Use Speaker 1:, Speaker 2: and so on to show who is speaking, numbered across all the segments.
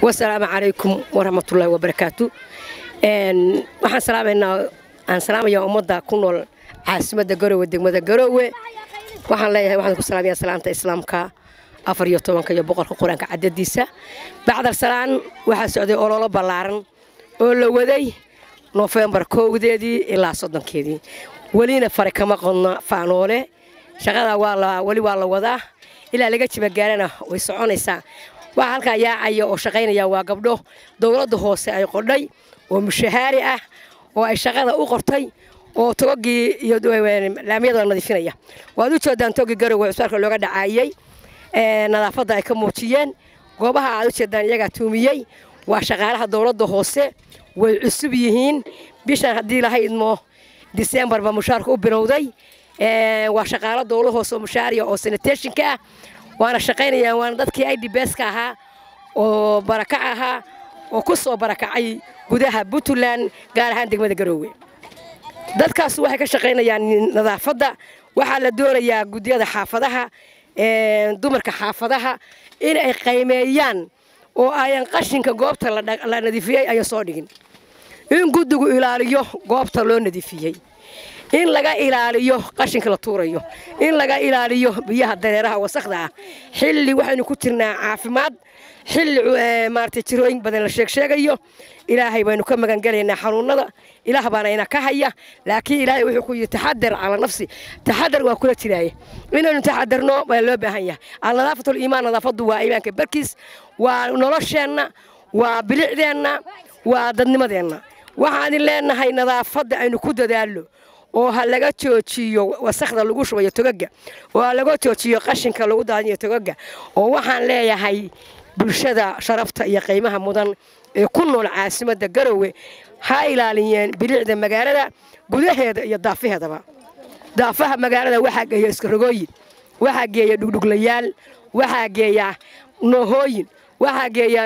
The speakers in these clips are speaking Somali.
Speaker 1: wasalaamu calaykum waraxmatullaahi wabarakaatu waxaan salaamaynaa aan salaamayaa ummadda ku nool caasimadda garoowe degmada garoowe waxaan leeyahay waxaan ku salaamayaa salaanta islaamka afar iyo tobanka iyo boqolka qur-aanka cadadiisa bacdal salaan waxaa socday ololo ballaaran oo la waday nofembar kowdeedii ilaa soddonkeedii welina fare kama qodna faanoole shaqada weli waa la wadaa ilaa laga jibagaarana way soconaysaa waxaa halkaa yaacaya oo shaqaynaya waa gabdho dowladda hoose ay qodhay oo mushahaari ah oo ay shaqada u qortay oo togogii iyo laamiyada nadiifinaya waad u jeedaan togii garowe cusbaalka looga dhacaayey nadaafadda ay ka muujiyeen goobaha aad u jeedaan iyagaa tuumiyey waa shaqaalaha dowladda hoose way cusub yihiin bishan haddii laha idmo disembarba mushaarka u bilowday waa shaqaalo dowla hoose oo mushaariya oo sanitationka ah waana shaqaynayaan waana dadkii idbska ahaa oo barakac ahaa oo ku soo barakacay gudaha puntland gaar ahaan degmada garoowe dadkaas waxay ka shaqaynayaan nadaafadda waxaa la doonayaa guddiyada xaafadaha dumarka xaafadaha in ay qaymeeyaan oo ayan qashinka goobta la nadiifiyey ayan soo dhigin in guddigu ilaaliyo goobta loo nadiifiyey in laga ilaaliyo qashinka la tuurayo in laga ilaaliyo biyaha dareeraha wasakda ah xilli waxaynu ku jirnaa caafimaad xilli maarata jirooyin badan la sheegsheegayo ilaahay baynu ka magangelaynaa xanuunada ilaah baana ina ka haya laakiin ilaahay wuxuu ku yidhi taxadar cala nafsi taxadar waa kula jiraaye inaynu taxadarno baa loo baahan yahay alnadaafatul iimaan nadaafaddu waa iimaanka barkiis waa nolosheenna waa bilicdeenna waa dadnimadeenna waxaan idin leenahay nadaafadda aynu ku dadaallo oo ha laga joojiyo wasakda lagu shubayo togaga oo ha laga joojiyo qashinka lagu daadinayo togaga oo waxaan leeyahay bulshada sharafta iyo qiimaha mudan ee ku nool caasimadda garowe ha ilaaliyeen bilicda magaalada gudaheeda iyo daafaheedaba daafaha magaalada waxaa geeya iskarogooyin waxaa geeya dhugdhuglayaal waxaa geeya noohooyin waxaa geeya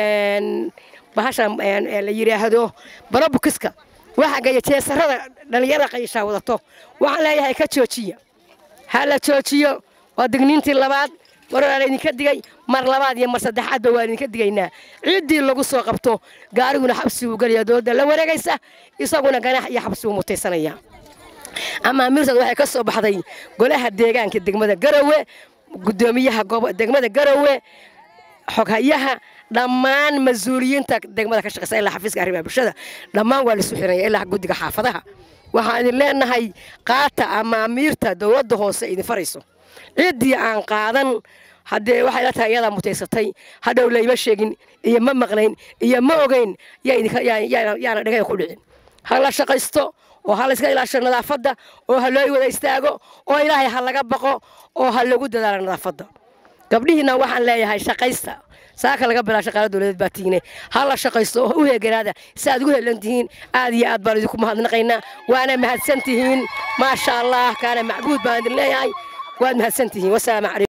Speaker 1: bahasha la yidhaahdo barabukiska waxaa geeya jeesarada dhallinyarada qayishaa wadato waxaan leeyahay ka joojiya ha la joojiyo waa digniintii labaad mar waa laydinka digay mar labaad iyo mar saddexaadba waa idinka digaynaa ciddii lagu soo qabto gaariguna xabsi uu gelaya dowladda la wareegaysa isaguna ganax iyo xabsi uu mutaysanaya amaamiirtaad waxay ka soo baxday golaha deegaanka degmada garowe guddoomiyaha degmada garowe xoghayaha dhammaan mas-uuliyiinta degmada ka shaqeysa ilaa xafiiska arrimaha bulshada dhammaan waa laisu xiranaya ilaa guddiga xaafadaha waxaan idin leenahay qaata amaamiirta dowladda hoose idin farayso ciddii aan qaadan haddee waxay la tahay iyadaa mutaysatay hadhow layma sheegin iyo ma maqlayn iyo ma ogeyn yaana dhagaya ku dhicin ha la shaqaysto oo ha layska ilaasho nadaafadda oo ha loo wada istaago oo ilaahay ha laga baqo oo ha lagu dadaalo nadaafadda gabdhihiina waxaan leeyahay shaqaysta saaka laga bilaa shaqaala dowladeed baa tiine ha la shaqaysto oo u heeganaada si aad ugu helan tihiin aad iyo aad baan idinku mahadnaqaynaa waana mahadsan tihiin maasha allah kaana macbuud baan idin leeyahay waad mahadsan tihiin wasalaamu calaykum